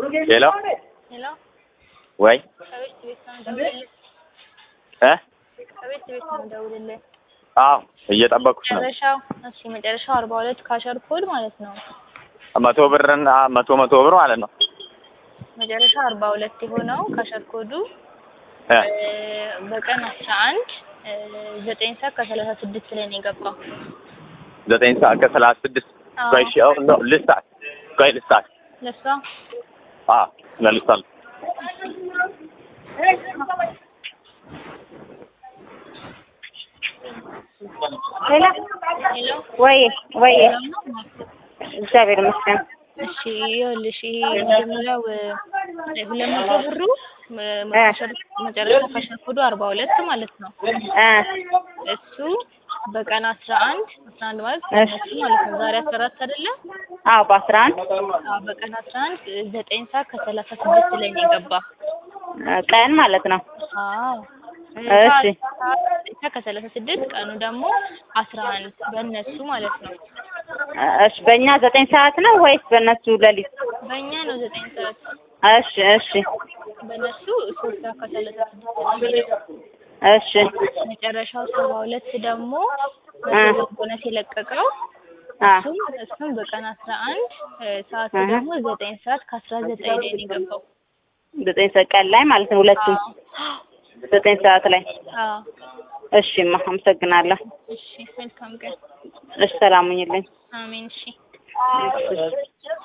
ሄሎ ሄሎ ወይ ከቤት ቤት ነው የምደውልልህ። እ ከቤት ቤት ነው የምደውልልህ። አዎ እየጠበኩሽ ነው። መጨረሻው እሺ፣ መጨረሻው አርባ ሁለት ካሸር ኮድ ማለት ነው። መቶ ብርና መቶ መቶ ብር ማለት ነው። መጨረሻው አርባ ሁለት የሆነው ካሸር ኮዱ እ እ በቀን አስራ አንድ ዘጠኝ ሰዓት ከሰላሳ ስድስት ላይ ነው የገባው። ዘጠኝ ሰዓት ከሰላሳ ስድስት አዎ። ቆይ እሺ፣ አሁን ነው ልስታት ቆይ ልስታት ለሷ አዎ ለልስታል ሄሎ ሄሎ ወይ ወይ ሰላም ነው? እግዚአብሔር ይመስገን። እሺ ይኸውልሽ ይሄ መጀመሪያው እ ሁለት መቶ ብሩ እ መጨረሻ መጨረሻ ካሸር ኮዱ አርባ ሁለት ማለት ነው። እ እሱ በቀን አስራ አንድ አስራ አንድ ማለት እሺ። እሱ ማለት ነው። ዛሬ አስራ አራት አይደለ? አዎ በአስራ አንድ አዎ በቀን አስራ አንድ ዘጠኝ ሰዓት ከሰላሳ ስድስት ላይ ነው የገባ። ቀን ማለት ነው። አዎ እሺ። ሰዓት ዘጠኝ ሰዓት ከሰላሳ ስድስት ቀኑ ደግሞ አስራ አንድ በእነሱ ማለት ነው። እሺ በእኛ ዘጠኝ ሰዓት ነው ወይስ በእነሱ ሌሊት? በእኛ ነው ዘጠኝ ሰዓት እሺ እሺ በእነሱ ሶስት ሰዓት ከሰላሳ ስድስት ነው የሚሄደው። እሺ መጨረሻው ሰባ ሁለት ደግሞ እ ቦነስ የለቀቀው አ እሱም እሱም በቀን አስራ አንድ ሰዓቱ እህ ደግሞ ዘጠኝ ሰዓት ከአስራ ዘጠኝ ላይ ነው የገባው። ዘጠኝ ሰዓት ቀን ላይ ማለት ነው። ሁለቱም አዎ ዘጠኝ ሰዓት ላይ። አዎ እሺ ማ አመሰግናለሁ። እሺ መልካም ቀን። እሺ ሰላም ሁኚልኝ። አሜን እሺ እሺ